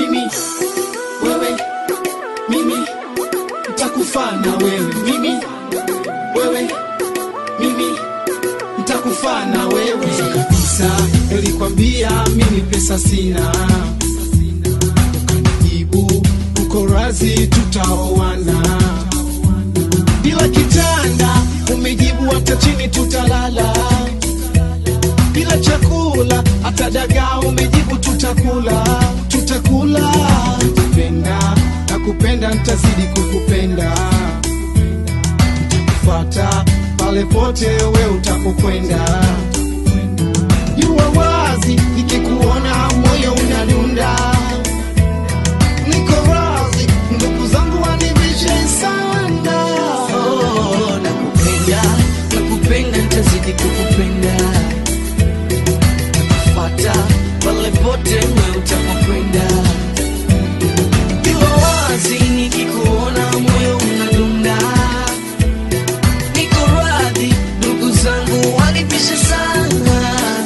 mimi wewe mimi nitakufa na wewe mimi wewe mimi nitakufa na wewe Kwanza kabisa nilikwambia mimi pesa sina ukanijibu uko razi tutaoana bila kitanda umejibu hata chini tutalala bila chakula hata dagaa umejibu tutakula tutakula kupenda na kupenda nitazidi kukupenda nitakufata pale pote we utapokwenda jua wazi nikikuona moyo unadunda niko razi ndugu zangu wanivishe sana Oh, nakupenda nakupenda nitazidi kukupenda nakufata pale pote we utapokwenda iwa wazi nikikuona moyo unadunda niko radhi ndugu zangu wanipishe sana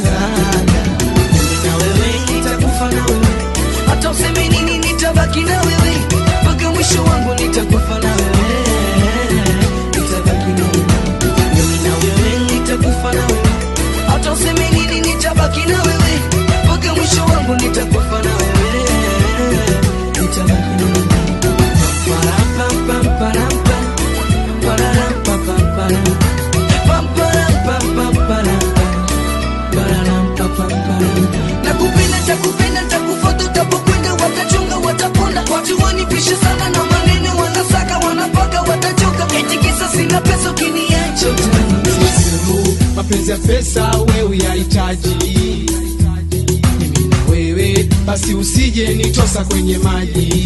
na wewe nitakufa na wewe hata useme nini nitabaki na wewe mpaka mwisho wangu nitakufa na wewe nitabaki na wewe mimi na wewe nitakufa na wewe hata useme nini nitabaki na wewe mpaka mwisho wangu nitakufa na wewe nitabaki na wewe Parampamparampa, pararampampamparam, pamparampampamparampa, pararampampamparam. nakupenda takupenda takufuata utapokwenda watachunga watapona watu wanipisha sana na maneno wanasaka wanapaka watachoka eti kisa sina pesa ukiniacha Sisemu, mapenzi ya pesa wewe yahitaji mimi na wewe basi usije nitosa kwenye maji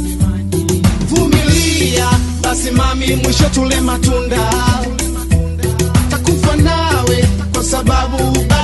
vumilia basi mami mwisho tule matunda takufa nawe kwa sababu